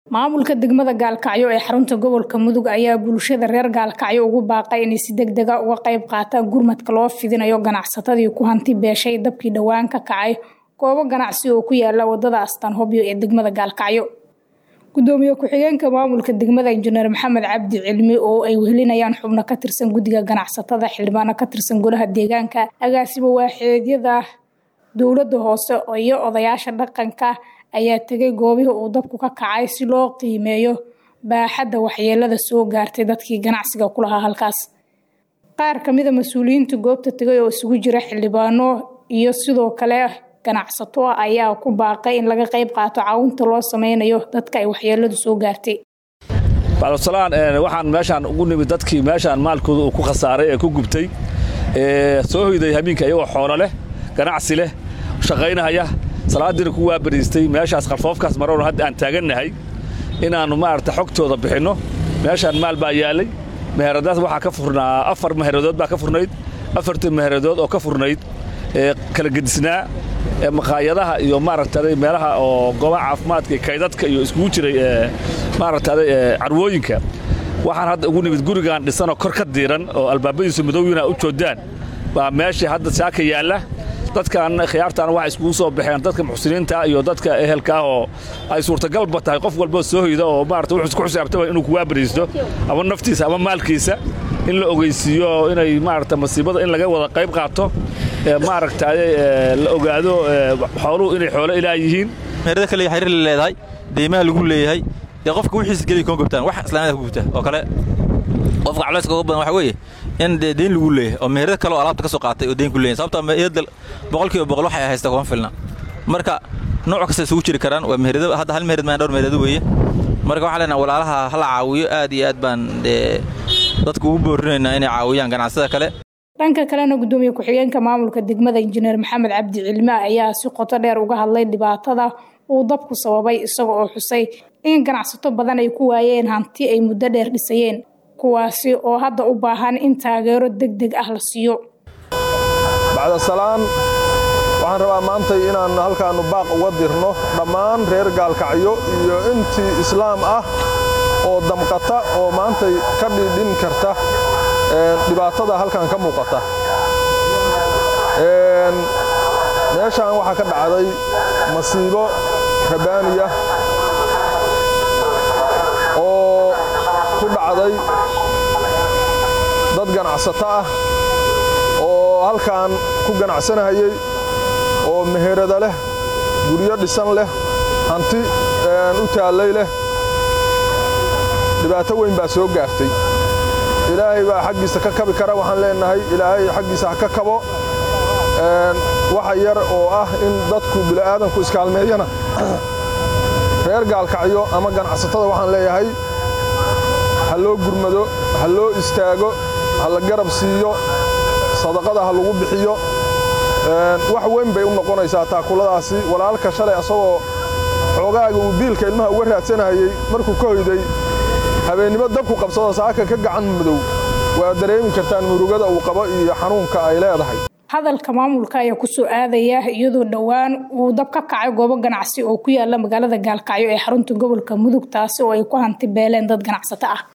Maamulka degmada Gaalkacyo ee xarunta gobolka Mudug ayaa bulshada reer Gaalkacyo ugu baaqay inay si degdeg ah uga qayb qaataan gurmadka loo fidinayo ganacsatadii ku hanti beeshay dabkii dhawaan ka kacay goobo ganacsi oo ku yaala wadada Astaan Hobyo ee degmada Gaalkacyo. Gudoomiye ku-xigeenka maamulka degmada Injineer Maxamed Cabdi Cilmi oo ay wehelinayaan xubno ka tirsan guddiga ganacsatada xildhibaano ka tirsan golaha deegaanka agaasimo waaxeedyada dowladda hoose iyo odayaasha dhaqanka ayaa tegay goobihii uu dabku ka kacay si loo qiimeeyo baaxadda waxyeelada soo gaartay dadkii ganacsiga ku lahaa halkaas. Qaar ka mid a mas-uuliyiinta goobta tegay oo isugu jira xildhibaano iyo sidoo kale ganacsato ayaa ku baaqay in laga qayb qaato caawinta loo sameynayo dadka ay waxyeeladu soo gaartay. bacdsalaan waxaan meeshaan ugu nimid dadkii meeshaan maalkooda uu ku khasaaray ee ku gubtay soo hoyday habeenka iyagoo xoolo leh ganacsi leh shaqaynahaya salaadiina ku waabariistay meeshaas qarfoofkaas maroon hadda aan taagannahay inaannu maaragta xogtooda bixinno meeshaan maal baa yaallay meheradaas waxaa ka furnaa afar meheradood baa ka furnayd afartii meheradood oo ka furnayd kala gedisnaa maqaayadaha iyo maaragtay meelaha oo goobaha caafimaadka iyo kaydadka iyo iskugu jiray maaragtay carwooyinka waxaan hadda ugu nimid gurigaan dhisanoo kor ka diiran oo albaabadiisu madowina u joodaan baa meeshii hadda saaka yaalla dadkan khiyaartaana waxay iskugu soo baxeen dadka muxsiniinta iyo dadka ehelka ah oo ay suurtagalba tahay qof walboo soo hoyda oo maarata wuxuu isku xisaabtaba inuu kuwaabariisto ama naftiisa ama maalkiisa in la ogeysiiyo inay maarata masiibada in laga wada qayb qaato maaragtay la ogaado xooluhu inay xoolo ilaah yihiin meerada kale xiriir la leedahay deymaha lagu leeyahay dee qofka wixiisa geliya kuma gubtaan wax islaamada ku gubta oo kale qofka culayska uga badan waxa weeye in dee deyn lagu leeyahay oo meherada kale oo alaabta ka soo qaatay oo deyn ku leeyahay sababtoo meherada boqolkiiba boqol waxay haysta kuma filna marka nooc kasta isugu jiri karaan waa meherada hadda hal meherad maan dhowr meherado weeye marka waxaan leenahay walaalaha hala caawiyo aad iyo aad baan dee dadku ugu boorinaynaa inay caawiyaan ganacsada kale dhanka kalena gudoomiye ku-xigeenka maamulka degmada injineer maxamed cabdi cilme ayaa si qoto dheer uga hadlay dhibaatada uu dabku sababay isaga oo xusay in ganacsato badan ay ku waayeen hanti ay muddo dheer dhisayeen kuwaasi oo hadda u baahan in taageero deg deg ah la siiyo bacdasalaan waxaan rabaa maantay inaan halkaannu baaq uga dirno dhammaan reer gaalkacyo iyo intii islaam ah oo damqata oo maantay ka dhiidhin karta dhibaatada halkan ka muuqata meeshaan waxaa ka dhacday masiibo rabaaniya oo ku dhacday dad ganacsato ah oo halkan ku ganacsanahayey oo meherada leh guryo dhisan leh hanti u taallay leh dhibaato weyn baa soo gaartay ilaahay baa xaggiisa ka kabi kara waxaan leenahay ilaahay xaggiisa ha ka kabo waxa yar oo ah in dadku bili'aadanku iskaalmeeyana reer gaalkacyo ama ganacsatada waxaan leeyahay ha loo gurmado ha loo istaago ha la garab siiyo sadaqada ha lagu bixiyo wax weyn bay u noqonaysaa taakuladaasi walaalka shalay asagoo xoogaaga uu biilka ilmaha uga raadsanahayey markuu ka hoyday habeennimo dabku qabsado saaka ka gacan madow waa dareemi kartaan murugada uu qabo iyo xanuunka ay leedahay hadalka maamulka ayaa ku soo aadaya iyadoo dhowaan uu dab ka kacay goobo ganacsi oo ku yaala magaalada gaalkacyo ee xarunta gobolka mudug taasi oo ay ku hanti beeleen dad ganacsato ah